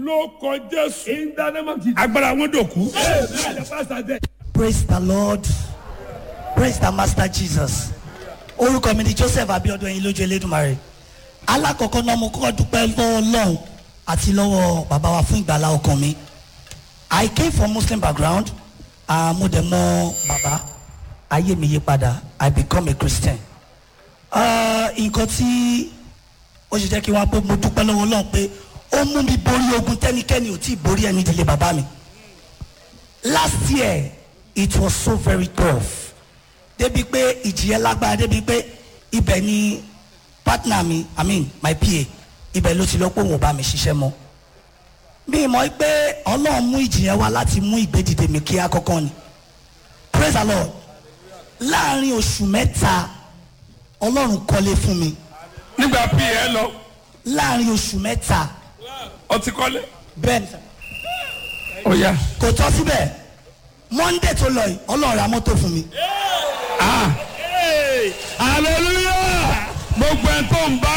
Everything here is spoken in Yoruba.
ló kọ jésù In the name of Jesus. agbára wọn dòkú. Amen. The pastor there. praise the lord praise the master jesus orúkọ mi ni joseph abiodun ẹyin lójú elédùnmarè alákọ̀ọ́kọ́ náà mo kọ́kọ́ dúpẹ́ lọ́wọ́ ọlọ́run àti lọ́wọ́ bàbá wa fún ìgbàlá ọkàn mi i came from muslim background uh, mo dẹ̀ mọ bàbá ayé mi yí padà i become a christian uh, nǹkan tí ó ṣe jẹ́ kí wọ́n á pé mo dúpẹ́ lọ́wọ́ ọlọ́run pé ó mú mi borí ogun tẹ́nikẹ́ni ò tí ì borí ẹni ìdílé bàbá mi last year it was so very tough débi pé ìjìyẹ lágbára débi pé ibẹ̀ ni partner mi i mean my pa ibẹ̀ ló ti lọ pé òun ò bá mi ṣiṣẹ́ mọ́ mi mọ̀ pé ọlọ́run mú ìjìyẹ wá láti mú ìgbédìde mi kí akọ́kọ́ ni praise the lord láàrin oṣù mẹ́ta ọlọ́run kọ́lé fún mi nígbà pa ẹ lọ láàrin oṣù mẹ́ta ọtí kọ́lé. bẹ́ẹ̀ ni sir. ó yá. kò tọ́ síbẹ̀ monday tó lọ yìí ọlọ́run ra mọ́tò fún mi. hallelujah gbogbo ẹ tó ń bá